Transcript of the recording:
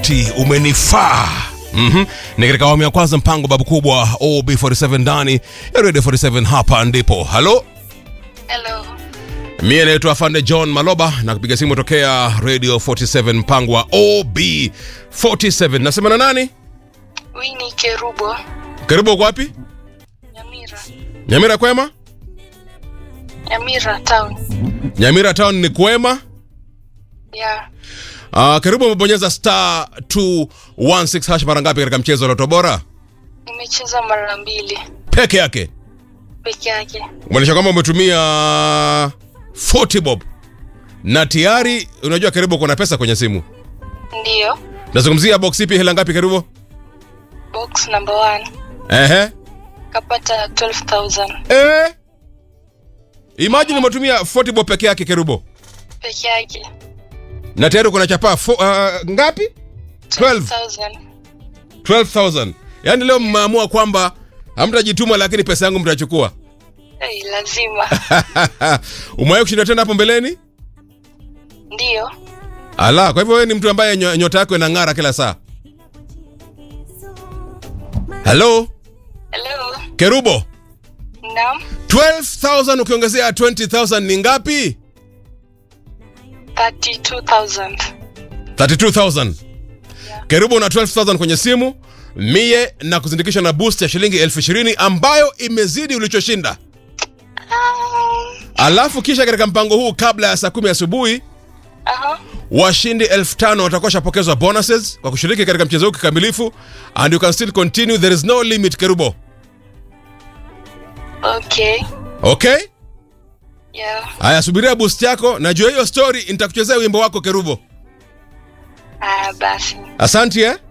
eti umenifaa mm-hmm. ni katika awamu ya kwanza mpango babu kubwa ob47 ndani ya radio 47 hapa ndipo halo Hello. mie naitwa afande john maloba na kupiga simu tokea radio 47 mpango wa ob47 nasema na nani Winnie Kerubo. karibu uko wapi Nyamira. nyamira kwema Nyamira town. nyamira town ni kwema Yeah. uh, karibu umebonyeza star 216 hash mara ngapi katika mchezo wa loto bora Nimecheza mara mbili peke yake peke yake. kumaanisha kwamba umetumia 40 bob na tayari unajua karibu kuna pesa kwenye simu Ndiyo. nazungumzia box ipi hela ngapi karibu Box number one. ehe Kapata 12,000 eh imagine umetumia 40 bob peke yake karibu peke yake. na tayari kuna chapaa fo- uh, ngapi 12. 12,000. 12000 yaani leo mmeamua kwamba hamtajituma lakini pesa yangu mtachukua Hey, lazima. umewahi kushinda tena hapo mbeleni Ndiyo. ala kwa hivyo wewe ni mtu ambaye nyo- nyota yako inang'ara kila saa halo Hello. kerubo Naam. 12000 ukiongezea 20000 ni ngapi 32,000. 32000 kerubo una 12000 kwenye simu mie na kuzindikisha na boost ya shilingi elfu ishirini ambayo imezidi ulichoshinda Um, alafu kisha katika mpango huu kabla ya saa kumi asubuhi aha. washindi elfu tano watakuwa washapokezwa bonuses kwa kushiriki katika mchezo huu kikamilifu and you can still continue there is no limit kerubo Okay. okay Yeah. haya subiria boost yako najua hiyo story nitakuchezea wimbo wako kerubo Ah, basi. asante eh?